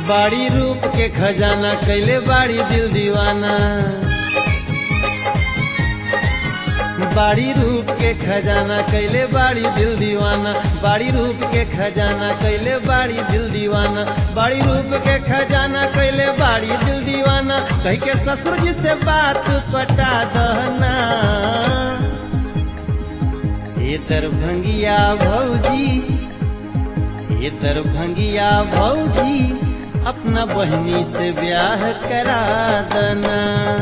बाड़ी रूप के खजाना कैले बाड़ी दिल दीवाना बाड़ी रूप के खजाना कैले बाड़ी दिल दीवाना बाड़ी रूप के खजाना कैले बाड़ी दिल दीवाना बाड़ी रूप के खजाना कैले बाड़ी दिल दीवाना कह के ससुर जी से बात पटा दहना ये दरभंगिया भौजी ये दरभंगिया भौजी अपना बहनी से ब्याह करा देना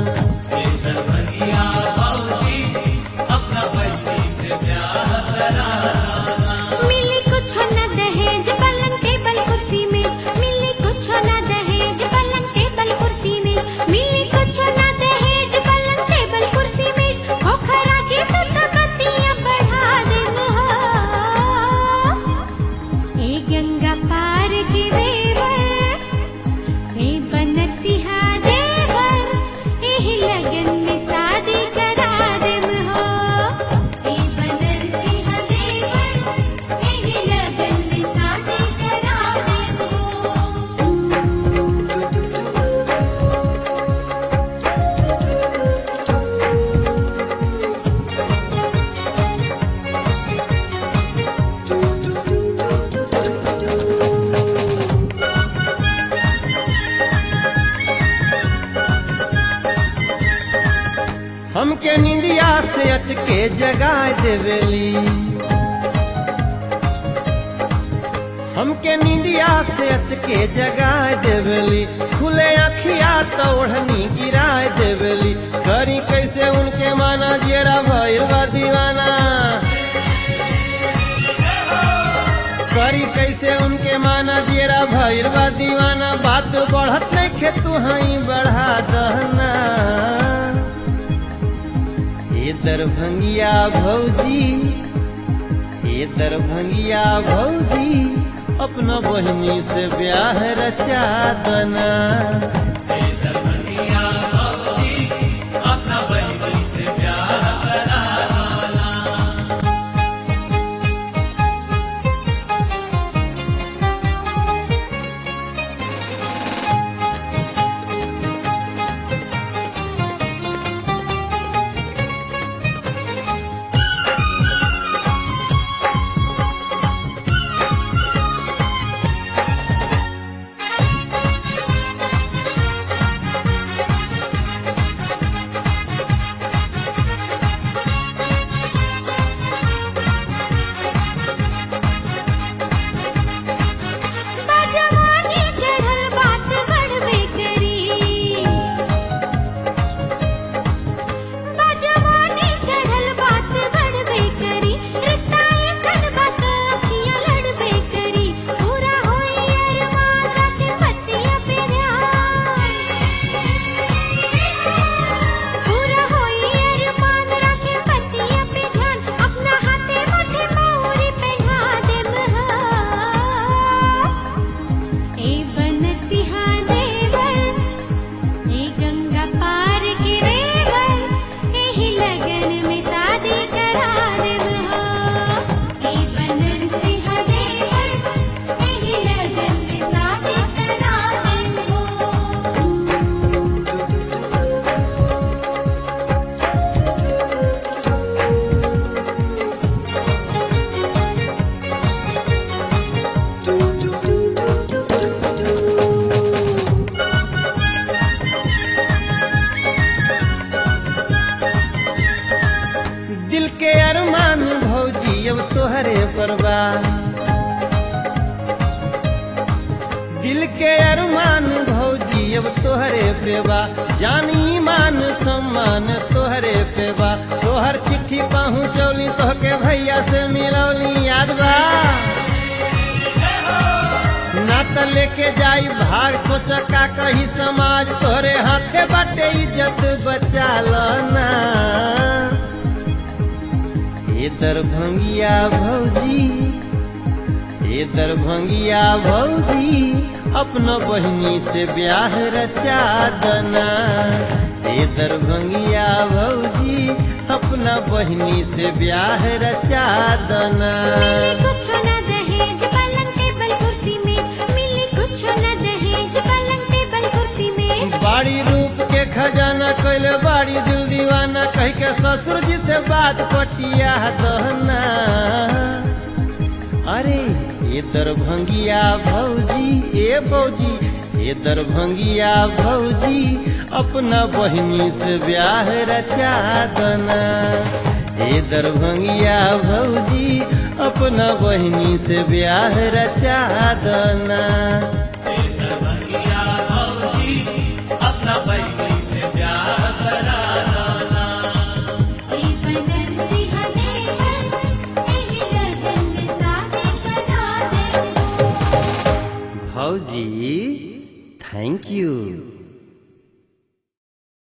मिली कुछ न दहेज पलंग टेबल कुर्सी में मिली कुछ न दहेज पलंग टेबल कुर्सी में मिली कुछ न दहेज पलंग टेबल कुर्सी में हो खरा के तो तबतियां बढ़ा दे हो ए गंगा पार के देवर ए बनसिहा देवर एही लगन में शादी करा देम हो ए बनसिहा देवर एही लगन में शादी करा देम हो हमके निंदिया से अचके जगा देवेली हमके निंदिया से अचके जगा देवेली खुले अखिया तो ओढ़नी गिरा देवेली करी कैसे उनके माना जेरा भइल बा दीवाना करी कैसे उनके माना जेरा भइल बा दीवाना बात बढ़त नहीं खे तू हई बढ़ा दहना ये दरभंगिया भौजी ये दरभंगिया भौजी अपना बहनी से ब्याह रचा दना बाजवानी चढ़ल बात बढ़बे करी बाजवानी चढ़ल बात बढ़बे करी रिश्ता ऐसन बात अखियां लड़बे करी पूरा होई अरमान रखे बच्चियां पे ध्यान पूरा होई अरमान रखे बच्चियां पे ध्यान अपना हाथे माथे मौरी पहना देम हा ए बनसिहा देवर ए गंगा पार के देवर एही लगन में शादी करा देव हो ए बनसिहा देवर एही लगन में शादी करा देव हो दिल के अरमान भौजी अब तोहरे परवा दिल के अरमान भौजी अब तोहरे पेवा जानी मान सम्मान तोहरे पेवा तोहर चिट्ठी पहुँचौली तोहके भैया से मिलौली याद बा ना त लेके जाई भाग सोच का कही समाज तोहरे हाथे बाटे इज्जत बचा ना ये दरभंगिया भौजी ये दरभंगिया भौजी अपना बहनी से ब्याह रचा दना ये दरभंगिया भौजी अपना बहनी से ब्याह रचा दना मिली कुछ न दहेज पलंग टेबल कुर्सी में मिली कुछ न दहेज बतिया दहना अरे ये दरभंगिया भौजी ए भौजी ये दरभंगिया भौजी अपना बहिनी से ब्याह रचा दना ये दरभंगिया भौजी अपना बहिनी से ब्याह रचा दना ए बनन सिंहने पर एही लगन में शादी करा दे भौजी थैंक यू